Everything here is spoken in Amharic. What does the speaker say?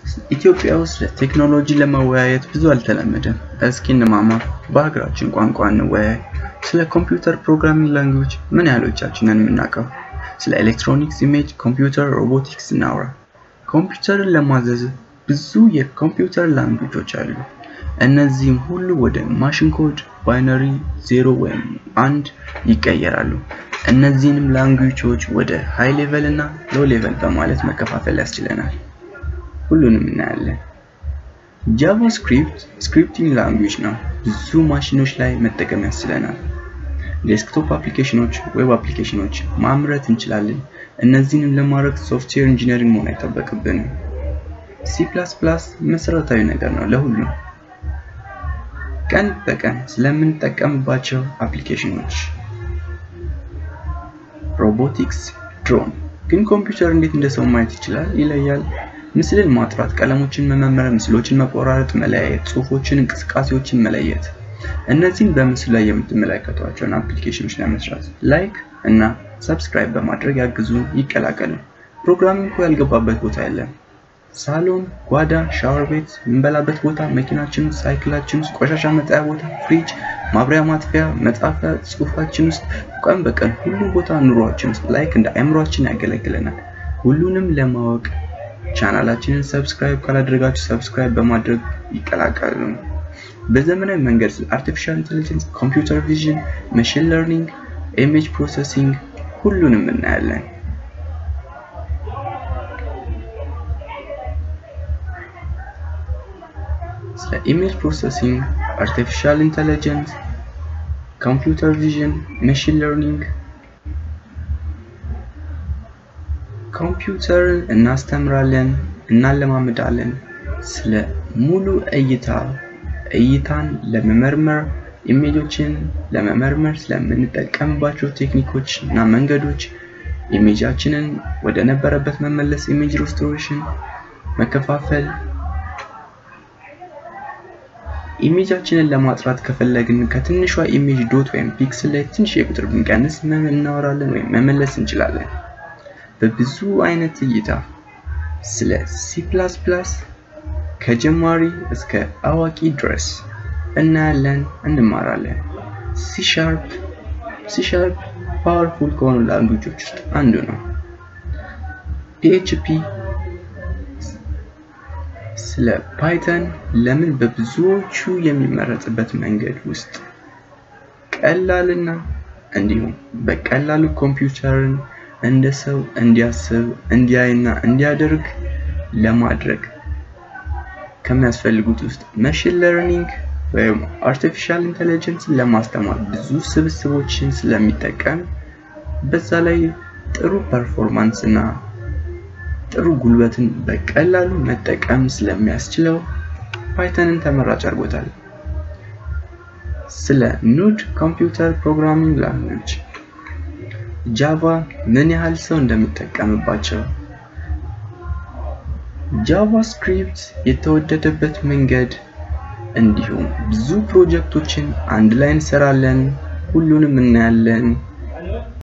ኢትዮጵያ ውስጥ ቴክኖሎጂ ለመወያየት ብዙ አልተለመደም። እስኪ እንማማር፣ በሀገራችን ቋንቋ እንወያይ። ስለ ኮምፒውተር ፕሮግራሚንግ ላንጉጅ ምን ያህሎቻችንን የምናውቀው? ስለ ኤሌክትሮኒክስ፣ ኢሜጅ፣ ኮምፒውተር፣ ሮቦቲክስ እናውራ። ኮምፒውተርን ለማዘዝ ብዙ የኮምፒውተር ላንጉጆች አሉ። እነዚህም ሁሉ ወደ ማሽን ኮድ ባይነሪ ዜሮ ወይም አንድ ይቀየራሉ። እነዚህንም ላንጉጆች ወደ ሃይ ሌቨል እና ሎ ሌቨል በማለት መከፋፈል ያስችለናል። ሁሉንም እናያለን። ጃቫስክሪፕት ስክሪፕቲንግ ላንጉጅ ነው። ብዙ ማሽኖች ላይ መጠቀም ያስችለናል። ዴስክቶፕ አፕሊኬሽኖች፣ ዌብ አፕሊኬሽኖች ማምረት እንችላለን። እነዚህንም ለማድረግ ሶፍትዌር ኢንጂነሪንግ መሆን አይጠበቅብንም። ሲ መሰረታዊ ነገር ነው ለሁሉም ቀን በቀን ስለምንጠቀምባቸው አፕሊኬሽኖች። ሮቦቲክስ ድሮን ግን ኮምፒውተር እንዴት እንደ ሰው ማየት ይችላል? ይለያል። ምስልን ማጥራት፣ ቀለሞችን መመርመር፣ ምስሎችን መቆራረጥ፣ መለያየት፣ ጽሁፎችን፣ እንቅስቃሴዎችን መለየት። እነዚህን በምስሉ ላይ የምትመለከቷቸውን አፕሊኬሽኖች ለመስራት ላይክ እና ሰብስክራይብ በማድረግ ያግዙን፣ ይቀላቀሉ። ፕሮግራሚንግ እኮ ያልገባበት ቦታ የለም። ሳሎን፣ ጓዳ፣ ሻወር ቤት፣ የምንበላበት ቦታ፣ መኪናችን ውስጥ፣ ሳይክላችን ውስጥ፣ ቆሻሻ መጣያ ቦታ፣ ፍሪጅ፣ ማብሪያ ማጥፊያ፣ መጻፊያ፣ ጽሁፋችን ውስጥ፣ ቀን በቀን ሁሉም ቦታ ኑሯችን ውስጥ ላይክ እንደ አእምሯችን ያገለግለናል። ሁሉንም ለማወቅ ቻናላችንን ሰብስክራይብ ካላደረጋችሁ ሰብስክራይብ በማድረግ ይቀላቀሉ። በዘመናዊ መንገድ ስለ አርቲፊሻል ኢንቴሊጀንስ፣ ኮምፒውተር ቪዥን፣ መሽን ለርኒንግ፣ ኢሜጅ ፕሮሰሲንግ ሁሉንም እናያለን። ስለ ኢሜጅ ፕሮሰሲንግ፣ አርቲፊሻል ኢንተለጀንስ፣ ኮምፒውተር ቪዥን፣ መሽን ለርኒንግ ኮምፒውተርን እናስተምራለን፣ እናለማምዳለን። ስለ ሙሉ እይታ እይታን ለመመርመር ኢሜጆችን ለመመርመር ስለምንጠቀምባቸው ቴክኒኮች እና መንገዶች ኢሜጃችንን ወደ ነበረበት መመለስ፣ ኢሜጅ ሪስቶሬሽን፣ መከፋፈል ኢሜጃችንን ለማጥራት ከፈለግን ከትንሿ ኢሜጅ ዶት ወይም ፒክስል ላይ ትንሽ የቁጥር ብንቀንስ እናወራለን ወይም መመለስ እንችላለን። በብዙ አይነት እይታ ስለ ሲ ከጀማሪ እስከ አዋቂ ድረስ እናያለን፣ እንማራለን። ሲ ሻርፕ ሲ ሻርፕ ፓወርፉል ከሆኑ ላንጉጆች ውስጥ አንዱ ነው። ፒኤችፒ ስለ ፓይተን ለምን በብዙዎቹ የሚመረጥበት መንገድ ውስጥ ቀላልና እንዲሁም በቀላሉ ኮምፒውተርን እንደ ሰው እንዲያስብ እንዲያይና እንዲያደርግ ለማድረግ ከሚያስፈልጉት ውስጥ መሽን ለርኒንግ ወይም አርቲፊሻል ኢንተለጀንስን ለማስተማር ብዙ ስብስቦችን ስለሚጠቀም በዛ ላይ ጥሩ ፐርፎርማንስ እና ጥሩ ጉልበትን በቀላሉ መጠቀም ስለሚያስችለው ፓይተንን ተመራጭ አድርጎታል። ስለ ኑድ ኮምፒውተር ፕሮግራሚንግ ላንጉጅ ጃቫ ምን ያህል ሰው እንደሚጠቀምባቸው ጃቫስክሪፕት የተወደደበት መንገድ እንዲሁም ብዙ ፕሮጀክቶችን አንድ ላይ እንሰራለን፣ ሁሉንም እናያለን።